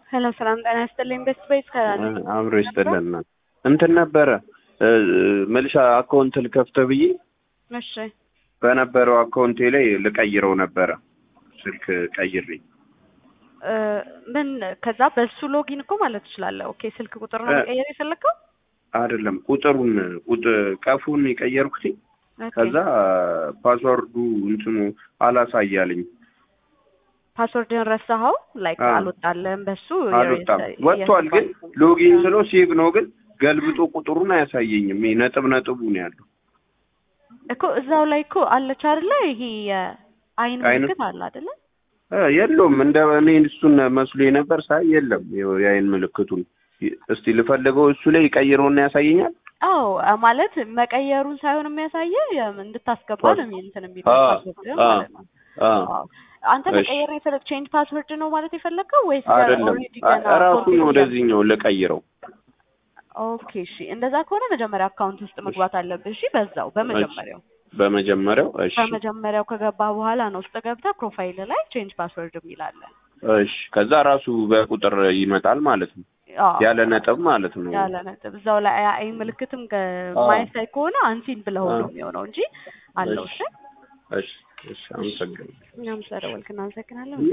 ሄሎ ሰላም ጤና ይስጥልኝ። ቤስት ቤት አብሮ ይስጥልን። እንትን ነበረ መልሻ አካውንት ልከፍተህ ብዬ እሺ በነበረው አካውንቴ ላይ ልቀይረው ነበረ ስልክ ቀይሬ እ ምን ከዛ በሱ ሎጊን እኮ ማለት ትችላለህ። ኦኬ ስልክ ቁጥር ነው መቀየር የፈለግከው? አይደለም ቁጥሩን ቁጥ ቀፉን የቀየርኩት ኦኬ። ከዛ ፓስወርዱ እንትኑ አላሳያልኝ ፓስወርድን ረሳኸው? ላይክ አዎ። አልወጣልህም በሱ አልወጣም የ- ወጥቷል ግን የገባው። ሎጊን ስለው ሴቭ ነው ግን ገልብጦ ቁጥሩን አያሳየኝም ይሄ ነጥብ ነጥቡ ነው ያለው እኮ እዛው ላይ እኮ አለች አይደለ? ይሄ የአይን አይን- ምልክት አለ አይደለ? እ የለውም እንደ እኔ እሱን መስሎ ነበር ሳይ የለም ይኸው የአይን ምልክቱን እስቲ ልፈልገው እሱ ላይ ቀይረውና ያሳየኛል አዎ አ- ማለት መቀየሩን ሳይሆን የሚያሳየህ የም- እንድታስገባ ፓስ- ነው የሚል እንትን የሚለው አ- ፓስወርድህን አ- ማለት ነው። አ አዎ። አንተ እሺ። መቀየር የፈለግ ቼንጅ ፓስወርድ ነው ማለት የፈለግከው ወይስ አይደለም ኦልሬዲ ገና ራሱን ፎርጌት ወደዚህኛው ልቀይረው ኦኬ እሺ፣ እንደዛ ከሆነ መጀመሪያ አካውንት ውስጥ መግባት አለብህ። እሺ፣ በዛው በመጀመሪያው በመጀመሪያው እሺ በመጀመሪያው ከገባ በኋላ ነው ውስጥ ገብተህ ፕሮፋይል ላይ ቼንጅ ፓስወርድ የሚል አለ። እሺ ከዛ ራሱ በቁጥር ይመጣል ማለት ነው አዎ፣ ያለ ነጥብ ማለት ነው ያለ ነጥብ እዛው ላይ አይ ምልክትም ከ- አዎ። ማየት ከሆነ አንሲን ብለው አዎ። ነው የሚሆነው እንጂ አለው። እሺ፣ እሺ እሺ አመሰግናለሁ እኛም ስለደወልክ እናመሰግናለን።